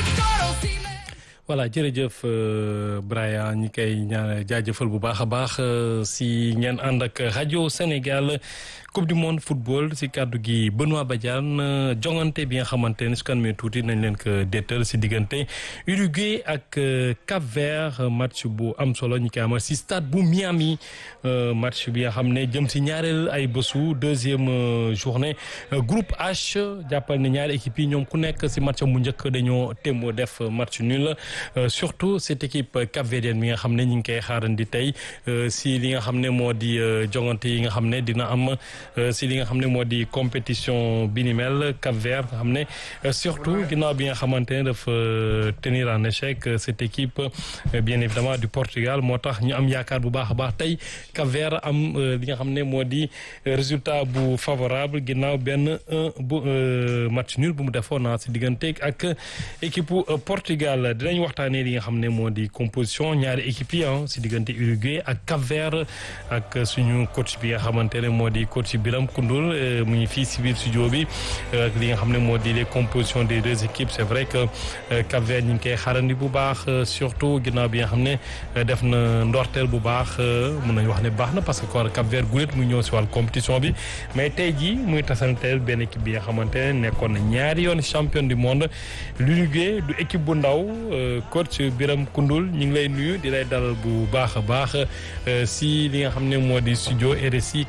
voilà jërëjëf Braya ñi koy ñaan jaajëfal bu baax a baax si ngeen ànd ak rajo Sénégal coupe du monde football si kàddu gi Benoît Badiane jongante bi nga xamante ne su kan mee tuuti nañ leen ko déetal si diggante Uruguay ak Cap Vert match bu am solo ñu koy amal si stade bu Miami match bi nga xam ne jëm si ñaareel ay bésu deuxième journée groupe H jàppal ne ñaari équipe yi ñoom ku nekk si match bu njëkk dañoo témboo def match nul surtout cette équipe capverdienne bi nga xam ne ñu ngi koy xaarandi tey si li nga xam ne moo di jongante yi nga xam ne dina am si li nga xam ne moo di compétition bi ni mel Cap-Vert nga xam ne surtout ginnaaw bi nga xamante ne dafa tenir en échec cette équipe bien évidemment du Portugal moo tax ñu am yaakaar bu baax a baax tey Cap-Vert am li nga xam ne moo di résultat bu favorable ginnaaw benn un bu match nul bu mu defoon naa si diggante ak équipe Portugal dinañ waxtaanee li nga xam ne moo di composition ñaari équipe yi si diggante Uruguay ak Cap-Vert ak suñu coach bi nga xamante ne moo di coach Biram Koundoul mu ngi fii si biir studio bi ak li nga xam ne moo di les compositions des deux équipes c'est vrai que Cap-Vert ñu ngi koy xarandi bu baax surtout ginnaaw bi nga xam ne def na ndorteel bu baax mun nañu wax ne baax na parce que kon Cap-Vert gulet muy ñëw si wàllu compétition bi mais tey jii muy tasanteel benn équipe bi nga xamante ne nekkoon na ñaari yoon champion du monde l'Uruguay du équipe bu ndaw coach Biram Koundoul ñu ngi lay nuyu di lay dalal bu baax a baax si li nga xam ne moo di studio RSI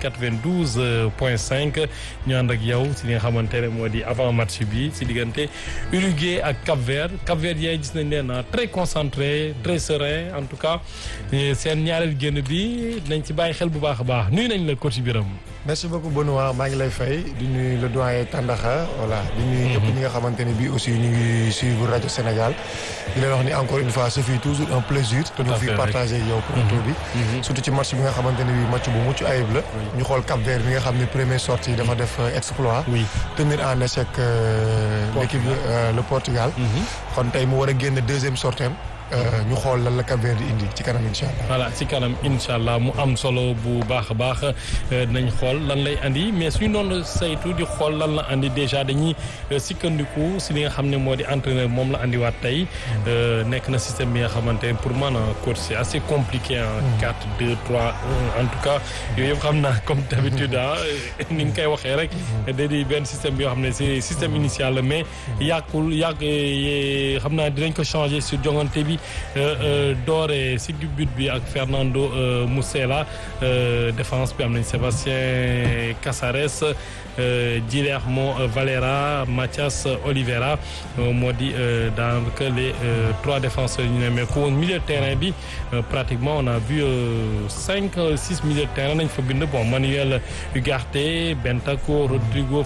92 point 5 ñu ànd ak yow si li nga xamante ne moo di avant match bi si diggante Uruguay ak Cap-Vert Cap-Vert yaay gis nañ leen très concentré très serein en tout cas seen ñaareel génn bi nañ ci bàyyi xel bu baax a baax nuyu nañ la coach Biram merci beaucoup Benoît maa ngi lay fay di nuyu le doyen Tandaxa voilà di nuyu ñëpp ñi nga xamante ne bii aussi ñu ngi suivre rajo Sénégal di leen wax ni encore une fois ce fut toujours un plaisir ñu fi partager yow plateau bi surtout ci match bi nga xamante ne bii match bu mucc ayib la ñu xool Cap Vert bi nga xam ne première sortie dafa def exploit tenir en échec l'équipe le Portugal kon tey mu war a génn deuxième sortie ñu xool lan la Cap-Vert di indi ci kanam incha allah. voilà ci kanam incha allah mu am solo bu baax a baax dinañ xool lan lay andi mais suñu doon saytu di xool lan la andi déjà dañuy sikkandiku si li nga xam ne moo di entraîneur moom la andiwaat tey nekk na système bi nga xamante ne pour man coach c'est assez compliqué en 4 2 3 1 en tout cas yooyu yëpp xam naa comme d'habitude ah ni nga koy waxee rek da di benn système bi yoo xam ne c'est système initial la mais yàqul yàq xam naa dinañ ko changer sur jongante bi. doore si but bi ak Fernando Muslera défense bi am nañ Sébastien Casares Guillermo Valera Mathias Oliveira moo di daanaka les trois défenseurs ñu ne mais ko milieu de terrain bi pratiquement on a vu cinq six milieu de terrain nañ fa bind bon Manuel Ugarte Bentancur Rodrigo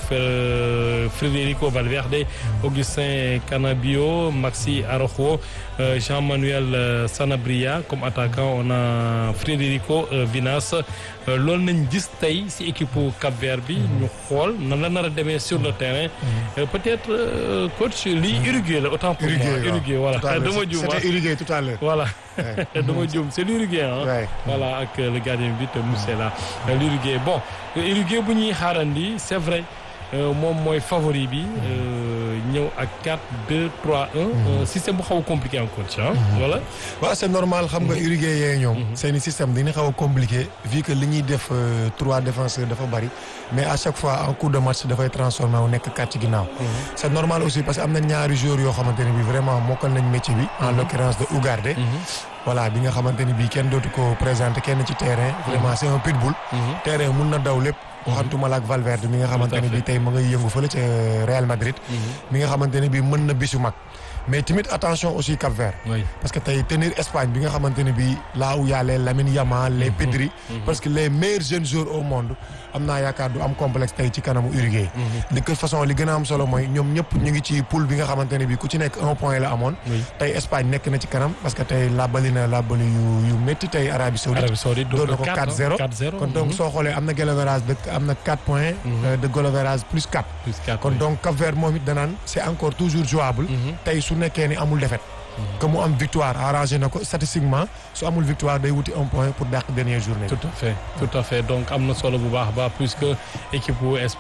Federico Valverde Augustin Canabio Maxi Araujo Jean-Manuel Sanabria comme attaquant on a Federico Vinas loolu nañ gis tey ci équipe Cap-Vert bi ñu xool nan la nar a demee sur le terrain peut-être coach lii Uruguay la autant pour moi Uruguay voilà dama juum c'était Uruguay tout à l'heure voilà dama juum c'est l'Uruguay ah voilà ak le gardien bi te Muslera l'Uruguay bon Uruguay bu ñuy xaarandi c'est vrai moom mooy favori bi ñëw ak 4 2 3 1 système bu xaw a compliqué encore ci ah voilà waaw c'est normal xam nga Uruguay yee ñoom seeni système dina xaw a compliqué vu que li ñuy def trois défenseurs dafa bari mais à chaque fois en cours de match dafay transformé wu nekk quatre ci ginnaaw c'est normal aussi parce que am na ñaari joueurs yoo xamante ne bi vraiment mokkal nañ métier bi en l'occurrence de Ugarte voilà bi nga xamante ni bii kenn dootu ko présenter kenn ci terrain vraiment c'est un pitbull terrain mun na daw lépp waxantuma la ak Valverde mi nga xamante ne bii tey ma ngay yëngu fële ca Real Madrid mi nga xamante ne bii mën na bisu mag mais tamit attention aussi Cap-Vert parce que tey tenir Espagne bi nga xamante ne bii là où y a les Lamine Yamal les Pedri parce que les meilleurs jeunes joueurs au monde am naa yaakaar du am complexe tey ci kanamu Uruguay de toute façon li gën a am solo mooy ñoom ñëpp ñu ngi ci poule bi nga xamante ne bii ku ci nekk un point la amoon tey Espagne nekk na ci kanam parce que tey laabali na laabali yu yu métti tey Arabie Saoudite doon na ko 4-0 kon donc soo xoolee am na goal average de am na 4 points de goal average plus 4 kon donc Cap-Vert moom it danaan c'est encore toujours jouable tey su nekkee ni amul défaite que mu am victoire arrangé na ko statistiquement su amul victoire day wuti un point pour dàq dernière journée tout à fait tout à fait donc am na solo bu baax baax puisque équipe